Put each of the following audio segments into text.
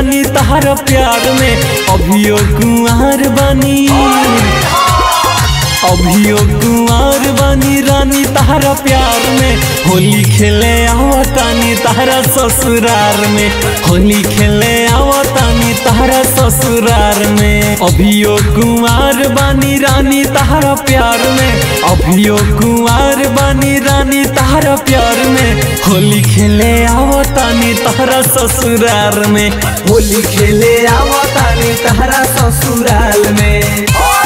रानी तहरा प्यार में अभियो कुंवर बानी अभियो कुंवर बानी रानी तहरा प्यार में होली खेले आवतानी तहरा ससुरार में होली खेले आवतानी तहरा ससुरार में अभियो कुंवर बानी रानी तहरा प्यार में अभियो कुंवर बानी रानी तहरा प्यार में होली खेले आवतानी तहरा ससुरार में होली खेले आवतानी तहरा ससुराल में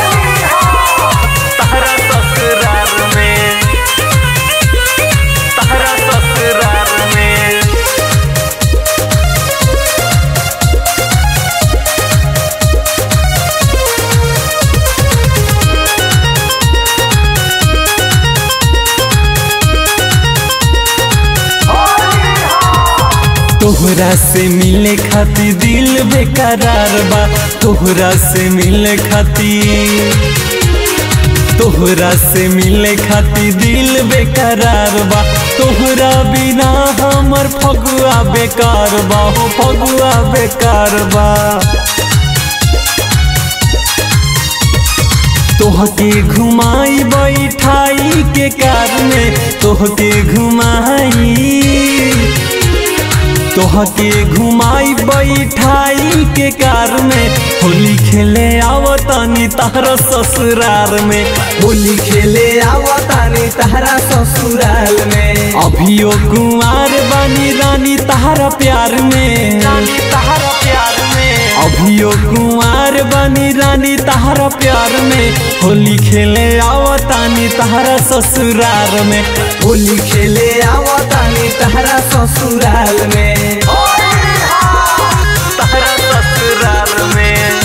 तहरा ससुरार में तहरा ससुरार में तोहरा से मिले खातिर दिल बेकरार बा तोहरा से मिले खातिर तोहरा से मिले खातिर दिल बेकरार बा तोहरा बिना हमर फगुआ बेकार बा हो फगुआ बेकार बा तोहके घुमाई बैठाई के कार में तोहके घुमाई तोहके घुमाई बैठाई के कार में होली खेले आवतानी तहरा ससुरार में होली खेले आवतानी तहरा ससुराल में अभियो कुंवर बानी रानी तहरा प्यार में रानी तहरा प्यार में अभियो कुंवर बानी रानी तहरा प्यार में होली खेले आवतानी तहरा ससुरार में होली खेले आवतानी तहरा ससुराल में तहरा ससुरार में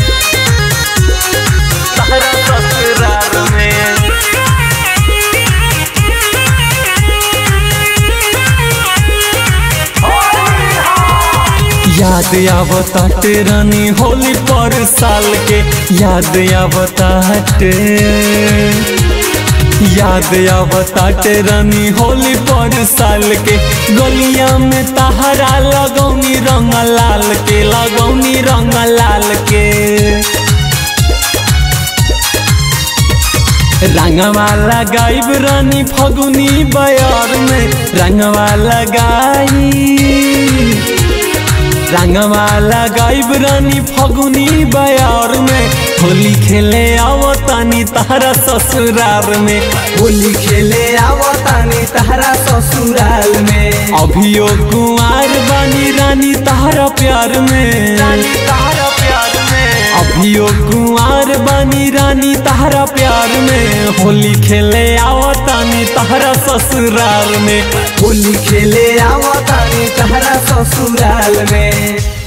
तहरा ससुरार में याद आवताटे रानी होली पर साल के याद आवताटे याद आवताटे रानी होली पर साल के गलिया में तहरा लगौनी रंग लाल के लगौनी रंग लाल के रंगवा लगाइब रानी फगुनी बयार में रंगवा लगाई रंगवा लगाइब रानी फगुनी बयार में होली खेले आवतानी तहरा ससुरार में होली खेले आवतानी तहरा ससुराल में अभियो कुंवर बानी रानी तहरा प्यार में रानी तहरा प्यार में अभियो कुंवर बानी रानी तहरा प्यार में होली खेले आवतानी तहरा ससुराल में होली खेले आवतानी तहरा ससुराल में